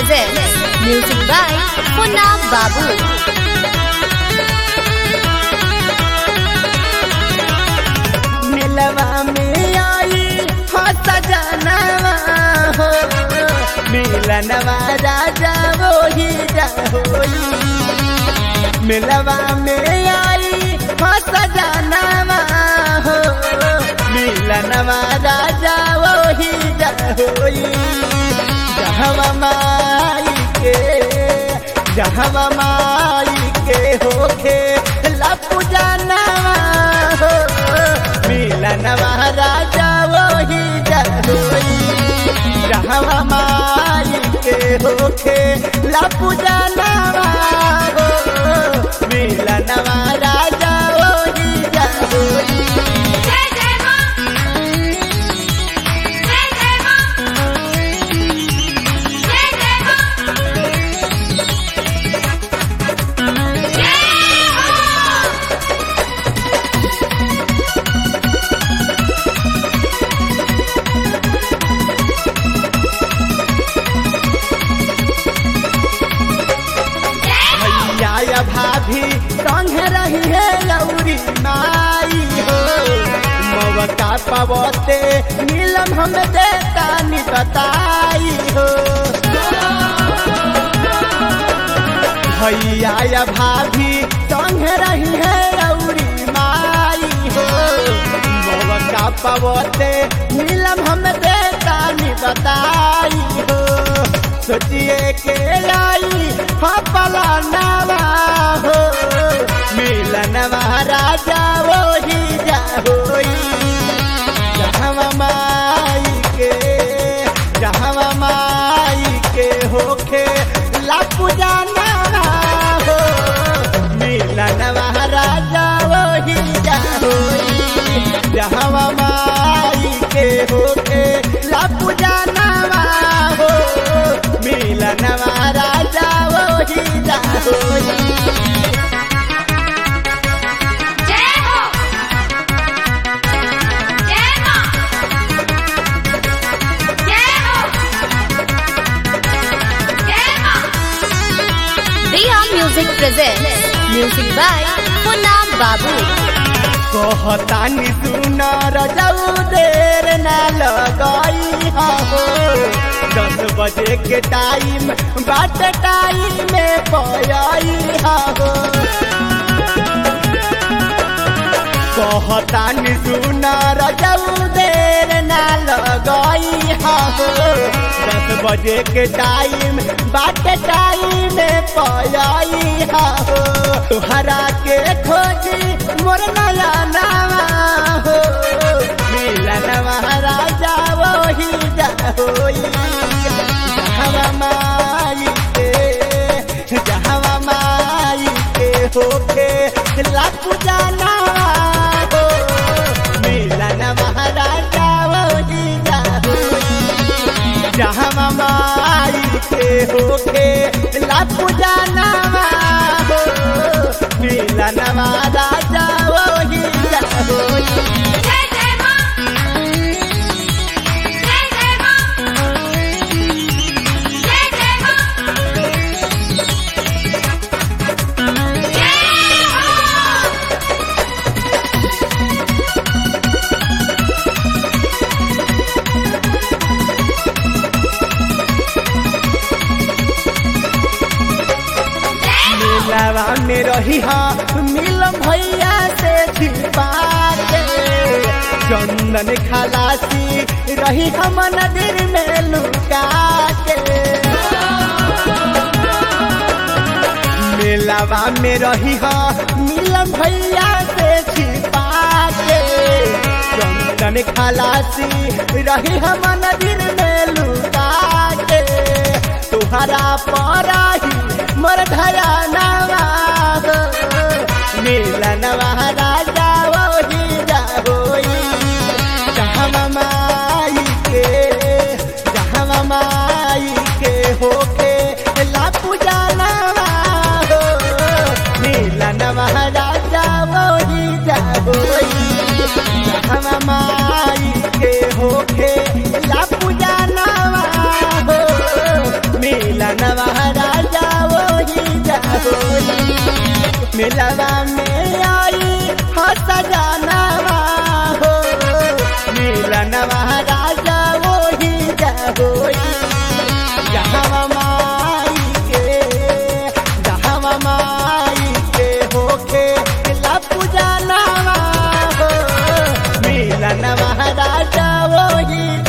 presents music by Punna Babu. मिलवा में आई हो सजनवा हो मिलनवा राजा वही रहोई मिलवा में आई हो सजनवा हो मिलनवा राजा वही रहोई जहवा माई के जहवा माई के होखे लपू जानवा हो मिलनवा राजा वही जहोई जहवा माई के होखे लपू जानवा हो मिलनवा राजा वही जहोई जय जय मां जय जय मां जय जय मां जय हो भैया या भाभी संग रही है लौरी माई हो मवका पवते नीलम हम देता नि बताई हो भैया या भाभी संग रही है लौरी माई हो मवका पवते नीलम हम देता नि बताई हो सोचिए के लाई फपला नवा हो मिलनवा राजा वही जाहोई जहवा माई के जहवा माई के होखे लापू जानवा हो मिलनवा राजा वही जाहोई जहवा माई के होखे लापू जानवा हो मिलनवा राजा वही जाहोई जय हो जय मां जय हो जय मां Riya Music presents music by Punna Babu. कहतानी सुन रजऊ देर न लगाई हो दस बजे के टाइम बाट टाइम में पयाई हो कहतानी सुन रजऊ देर न लगाई हो दस बजे के टाइम बाट टाइम में पयाई हो तुहरा के खोजी मोर नया नावा हो मिलन महाराजा वही जाहोई जहवा माई के जहवा माई के होके लापू जाना हो मिलन महाराजा वही जाहोई जहवा माई के होके लापू जाना हो मिलन महाराजा वही जाहोई जय जय मां जय जय मां जय जय मां जय हो मिलवा में रही हाँ मिलम भैया से छिपा के चंदन खलासी रही हम नदीर में लुका के मिलवा में रही हाँ मिलम भैया से छिपा के चंदन खलासी रही हम नदीर में लुका के तुहरा पराही मोर धया नवा मिलनवा राजा वही जाहोई जहवा माई के जहवा माई के होके लापू जानवा हो मिलनवा राजा वही जाहोई जहवा माई के होके लापू जानवा हो मिलन होई